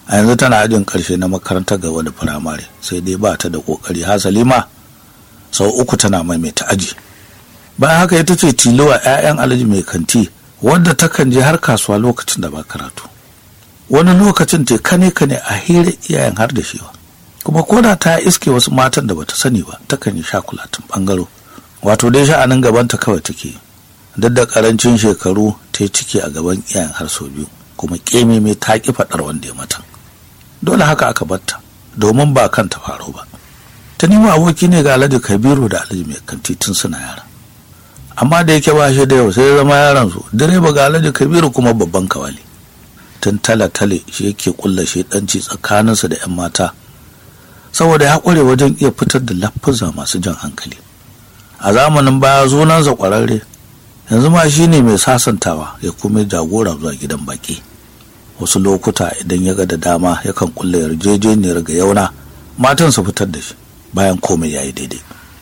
a yanzu tana ajin karshe na makarantar gaba da firamare sai dai ba ta da kokari hasali ma sau uku tana maimaita aji bayan haka ita ce tilowa 'ya'yan alhaji mai kanti wadda takan je har kasuwa lokacin da ba karatu wani lokacin te kane kane a hira iyayen har da shewa kuma koda ta iske wasu matan da bata sani ba takan yi shakulatin bangaro wato dai sha'anin gabanta kawai take duk da karancin shekaru ta yi ciki a gaban iyayen har sau biyu kuma keme mai ta ki faɗar wanda ya mata dole haka aka batta domin ba kanta faro ba ta nemo aboki ne ga alhaji kabiru da alhaji mai kanti tun suna yara amma da yake ba shi da yau sai ya zama yaran su direba ga alhaji kabiru kuma babban kawali tun tale-tale shi yake kulla shi danci tsakaninsa da 'yan mata saboda ya kware wajen iya fitar da lafuza masu jan hankali a zamanin baya sunansa kwararre yanzu ma shi ne mai sasantawa ya kuma jagora zuwa gidan baki wasu lokuta idan ya ga da dama yakan kulla yarjejeniyar ga yauna matan su fitar da shi bayan komai ya yi daidai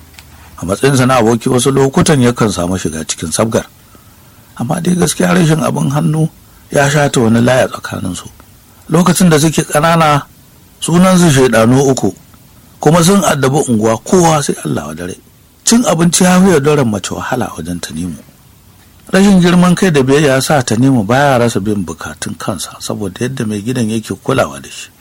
a matsayinsa na aboki wasu lokutan yakan samu shiga cikin sabgar amma dai gaskiya rashin abin hannu ya shata wani laya tsakaninsu lokacin da suke ƙanana sunansu shaidanu uku kuma sun addabi unguwa kowa sai Allah wa dare cin abinci ya fi doron mace wahala wajen tanimu rashin girman kai da biyayya ya sa tanimu baya rasa bin bukatun kansa saboda yadda mai gidan yake kulawa da shi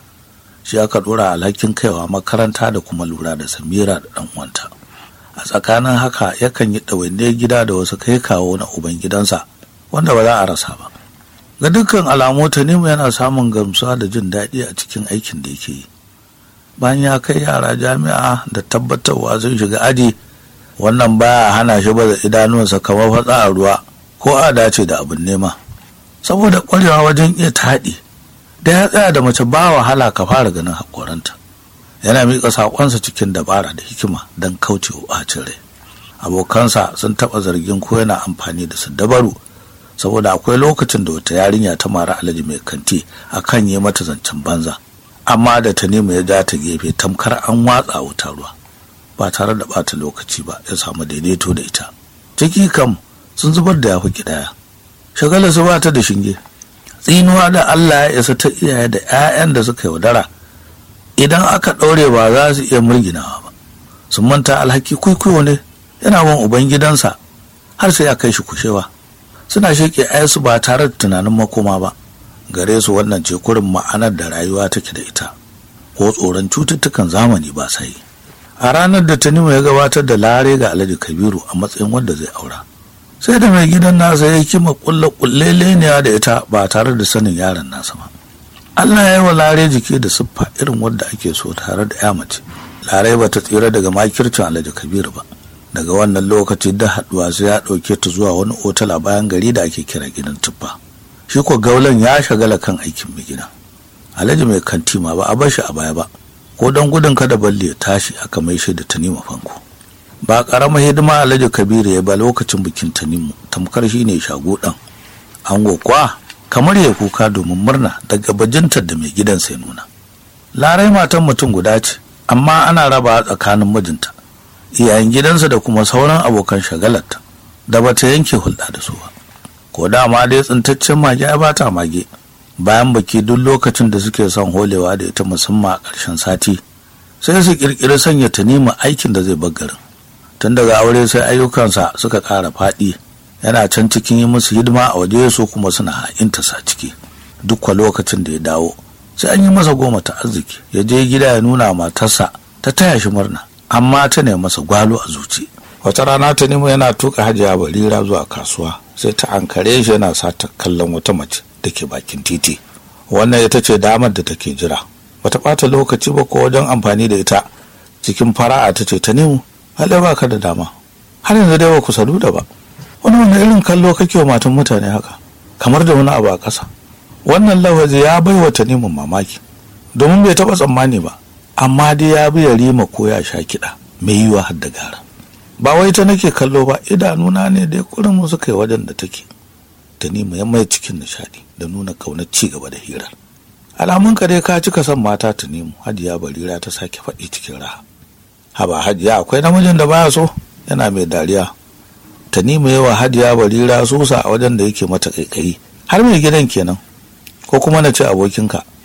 shi aka dora alhakin kaiwa makaranta da kuma lura da samira da dan uwanta a tsakanin haka yakan yi ɗawainiyar gida da wasu kai kawo na uban gidansa wanda ba za a rasa ba ga dukkan alamu tanimu yana samun gamsuwa da jin daɗi a cikin aikin da yake yi bayan ya kai yara jami'a da tabbatarwa sun shiga aji wannan baya hana shi baza idanuwansa kamar fatsa a ruwa ko a dace da abin nema saboda ƙwarewa wajen iya taɗi da ya tsaya da mace ba wahala ka fara ganin haƙoranta yana miƙa saƙonsa cikin dabara da hikima don kauce wa ɓacin rai abokansa sun taɓa zargin ko yana amfani da su dabaru saboda akwai lokacin da wata yarinya ta mara alaji mai kanti akan yi mata zancen banza amma da ta nemi ya ja ta gefe tamkar an watsa wuta ruwa ba tare da bata lokaci ba ya samu daidaito da ita ciki kam sun zubar da yafi kidaya shagala su ba ta da shinge tsinuwa da Allah ya isa ta iyaye da 'ya'yan da suka yaudara idan aka ɗaure ba za su iya murginawa ba sun manta alhaki kwaikwayo ne yana wan uban gidansa har sai ya kai shi kushewa suna sheke ayansu ba tare da tunanin makoma ba gare su wannan ce kurin ma'anar da rayuwa take da ita ko tsoron cututtukan zamani ba sai a ranar da tanimu ya gabatar da lare ga alhaji kabiru a matsayin wanda zai aura sai da mai gidan nasa ya kima kulle kulleleniya da ita ba tare da sanin yaron nasa ba allah ya yi wa lare jiki da siffa irin wadda ake so tare da ya mace lare ba ta tsira daga makircin alhaji kabiru ba daga wannan lokaci da haduwa sai ya ɗauke ta zuwa wani otal a bayan gari da ake kira gidan tuffa shi ko gaulan ya shagala kan aikin mai gida alhaji mai kanti ma ba a bar shi a baya ba ko don gudun kada balle ya tashi aka mai shi da tanima fanko ba karamar hidima alhaji kabiru ya ba lokacin bikin tanimu tamkar shi ne shago ɗan ango kwa kamar ya kuka domin murna daga bajintar da mai gidan sai nuna larai matan mutum guda ce amma ana raba tsakanin mijinta iyayen gidansa da kuma sauran abokan shagalarta da bata yanke hulɗa da su ba ko dama dai tsintaccen mage ya bata mage bayan baki duk lokacin da suke son holewa da ita musamman a ƙarshen sati sai su ƙirƙiri sanya tanima aikin da zai bar garin tun daga aure sai ayyukansa suka ƙara faɗi yana can cikin yi musu hidima a waje su kuma suna ha'inta sa ciki duk lokacin da ya dawo sai an yi masa goma ta arziki ya je gida ya nuna matarsa ta taya shi murna amma ta ne masa gwalo a zuci wata rana ta nemo yana tuka hajiya barira zuwa kasuwa sai ta ankare shi yana sata kallon wata mace da ke bakin titi wannan ita ce damar da take jira bata ɓata lokaci ba ko wajen amfani da ita cikin fara'a ta ce ta nemo halai ba ka da dama har yanzu dai ba ku sadu da ba wani wani irin kallo kake wa matan mutane haka kamar da wani abu a ƙasa wannan lafazi ya bai wa tanimin mamaki domin bai taɓa tsammani ba amma dai ya bi ya rima ko ya sha kiɗa mai yiwa har da gara ba wai ta nake kallo ba idanuna ne dai kurin mu suka yi wajen da take tanima ya mai cikin nishaɗi da nuna ƙaunar ci gaba da hirar alamun ka dai ka cika son mata tanimu hajiya barira ta sake faɗi cikin raha haba hajiya akwai namijin da baya so yana mai dariya tanima yawa hajiya barira sosa a wajen da yake mata kaikayi har mai gidan kenan ko kuma na ce abokinka